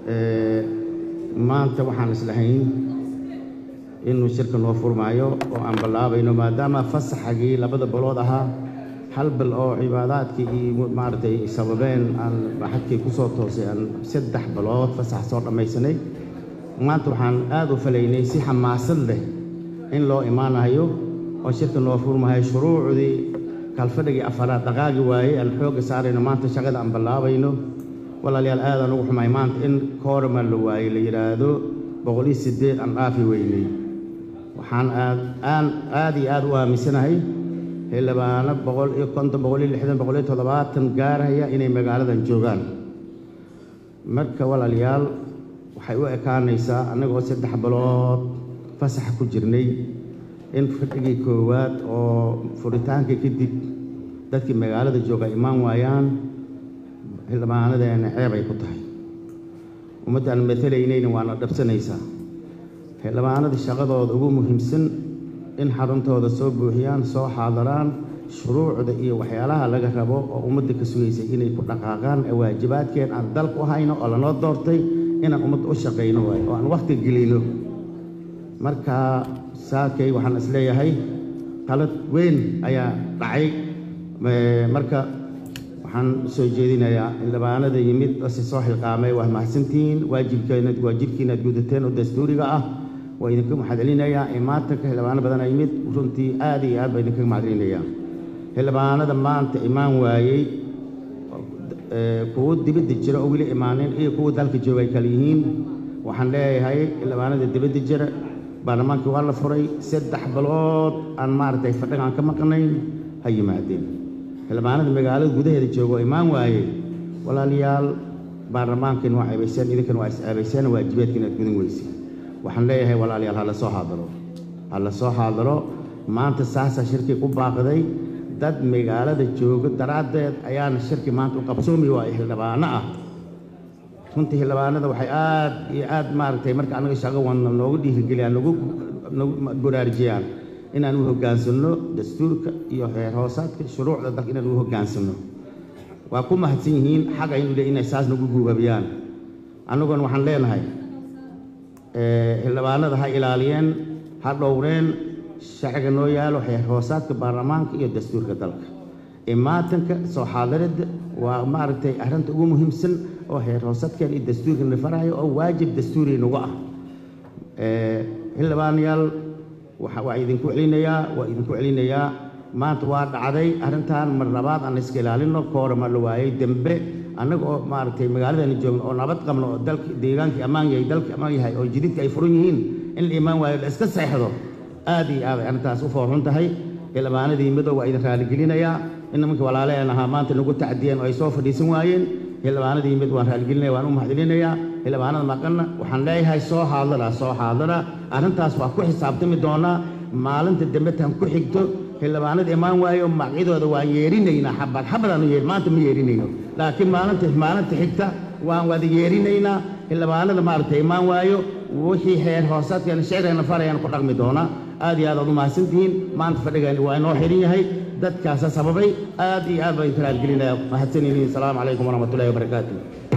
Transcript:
maanta waxaan islahayn inuu shirka noo furmaayo oo aan ballaabayno maadaama fasaxagii labada balood ahaa hal bil oo cibaadaadkii iyo maaragtay sababeen aan xadkii ku soo toosay aan saddex bilood fasax soo dhammaysanay maanta waxaan aad u falaynay si xamaasad leh in loo imaanayo oo shirka noo furmahayo shuruucdii kalfadhigii afaraad dhaqaagi waayey aan xoogga saarayno maanta shaqada aan ballaabayno walaalayaal aadaan ugu xumay maanta in koorama la waayey la yidhaahdo boqol iyo siddeed aan dhaafi weynay waxaan aad aan aad iyo aad u aaminsanahay xildhibaano boqol iyo konton boqol iyo lixdan boqol iyo toddobaatan gaaraya inay magaaladan joogaan marka walaalayaal waxay u ekaanaysaa annagoo saddex bilood fasaxa ku jirnay in fadhigii koowaad oo furitaanka kadib dadkii magaalada jooga imaan waayaan xildhibaanadeena ceeb ay ku tahay ummaddaan matalaynayna waana dhabsanaysaa xildhibaanada shaqadooda ugu muhiimsan in xaruntooda soo buuxiyaan soo xaadaraan shuruucda iyo waxyaalaha laga rabo oo ummadda ka sugaysay inay ku dhaqaaqaan ee waajibaadkeen aan dalku u hayno oo lanoo doortay inaan ummadda u shaqayno waayo oo aan wakhti gelino marka saakay waxaan is leeyahay qalad weyn ayaa dhacay marka waxaan soo jeedinayaa xildhibaanada yimid ase soo xilqaamay waa mahadsantihiin waajibkeena waajibkiina aad gudateen oo dastuuriga ah waa idinka mahadcelinayaa imaatanka xildhibaano badan aa yimid runtii aad iyo aad baa idinkaga mahadcelinayaa xildhibaanada maanta imaan waayey kuwo dibadda jira oo weli imaanin iyo kuwa dalka jooga ay kala yihiin waxaan leeyahay xildhibaanada dibadda jira baarlamaankii waa la furay saddex bilood aan maaragtay fadhiga aan ka maqnayn ha yimaadeen xildhibaanada magaalada gudaheeda jooga oo imaan waayey walaalayaal baarlamaankiina waa ceebayseen idinkana waa is ceebayseen waajibaadkiina aad gudan weyseen waxaan leeyahay walaalayaal ha la soo xaadaro ha la soo xaadaro maanta saasaa shirkii ku baaqday dad magaalada jooga daraaddeed ayaana shirki maanta u qabsoomi waayo xildhibaano ah runtii xildhibaanada waxay aad iyo aad maaragtay marka annaga shaqo wadna noogu dhiirigeliyaan nagu nagu baraarujiyaan inaan u hoggaansanno dastuurka iyo heer hoosaadka shuruucda dalka inaan u hoggaansanno waa ku mahadsan yihiin xaga inu le inay saas nagu guubabiyaan annaguna waxaan leenahay xildhibaanada ha ilaaliyeen ha dhowreen sharciga noo yaalo heer hoosaadka baarlamaanka iyo dastuurka dalka imaatanka soo xaadaridda waa maaragtay arrinta ugu muhiimsan oo heer hoosaadkeen iyo dastuurka na farayo oo waajib dastuuri nagu ah xildhibaanayaal waa idinku celinayaa waa idinku celinayaa maanta waa dhacday arrintan mar labaad aan iska ilaalino koorama la waayey dembe annaga oo maaragtay magaaladani joogno oo nabad qabno oo dalki deegaankii ammaan yahay dalkii ammaan yahay oo jididka ay furan yihiin in la imaan waayo la iska seexdo aad iyo aad ay arrintaas u foorxun tahay xildhibaanadii midow waa idin raaligelinayaa in nimankii walaaleen ahaa maanta nagu tacdiyeen oo ay soo fadhiisan waayeen xildhibaanadii mid waan raaligelinaya waan u mahadcelinayaa xildhibaanada maqanna waxaan leeyahay soo xaadara soo xaadara arrintaas waa ku xisaabtami doonaa maalinta dambe tan ku xigto xildhibaanada imaan waayo magacyadooda waan yeerinaynaa xabad xabadaan u yeer maanta ma yeerinayno laakiin maalinta maalinta xigta waan wada yeerinaynaa xildhibaanada maaragtay imaan waayo wixii heer hoosaadkeena shicirkeena farayaan ku dhaqmi doonaa aad iyo aad aad u mahadsantihiin maanta fadhigeeni waa inoo xihan yahay dadkaasa sababay aad iyo aad baan inta raadgelinaya mahadsanyihiin asalaamu calaykum waraxmatullahi wabarakaatu